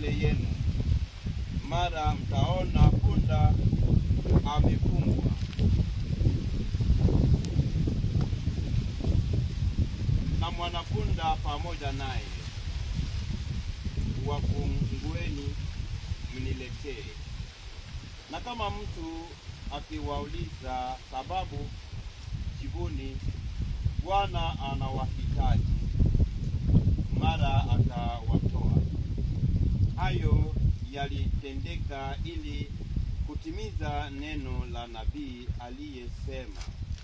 mbele yenu, mara mtaona punda amefungwa na mwanapunda pamoja naye, wafungueni mniletee. Na kama mtu akiwauliza sababu, jibuni, Bwana anawahitaji, mara atawatoa. Hayo yalitendeka ili kutimiza neno la nabii aliyesema,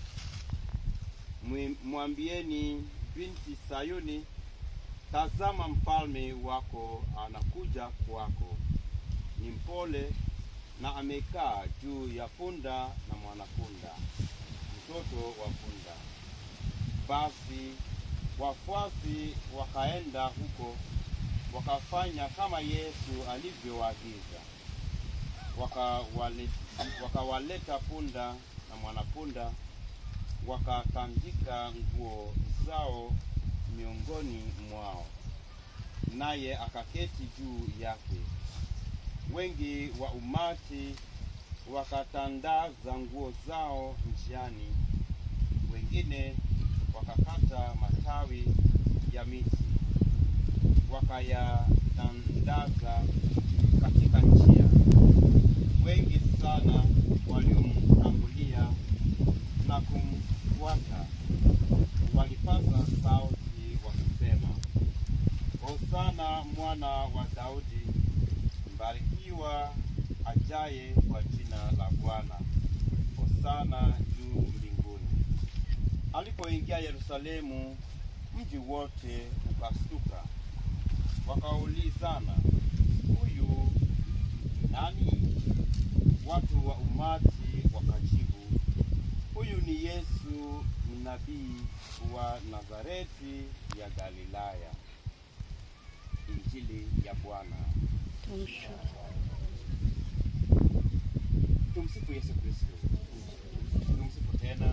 "Mwi- mwambieni binti Sayuni, tazama mfalme wako anakuja kwako, ni mpole na amekaa juu ya punda na mwanapunda, mtoto wa punda. Basi wafuasi wakaenda huko, wakafanya kama Yesu alivyowaagiza, wakawale- wakawaleta punda na mwanapunda, wakatandika nguo zao miongoni mwao, naye akaketi juu yake. Wengi wa umati wakatandaza nguo zao njiani, wengine wakakata matawi ya miti wakayatandaza katika njia. Wengi sana waliomtangulia na kumfuata walipaza sauti wakisema, Hosana mwana wa Daudi, mbarikiwa ajaye kwa jina la Bwana, Hosana juu mbinguni. Alipoingia Yerusalemu, mji wote ukastuka, wakaulizana, huyu nani? Watu wa umati wakajibu, huyu ni Yesu nabii wa Nazareti ya Galilaya. Injili ya Bwana. Tumsifu Yesu Kristo. Tumsifu tena.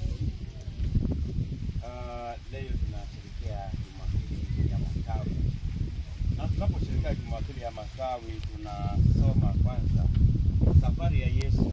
Uh, leo tunasherehekea Jumapili ya Matawi, na tunaposherehekea Jumapili ya Matawi tunasoma kwanza safari ya Yesu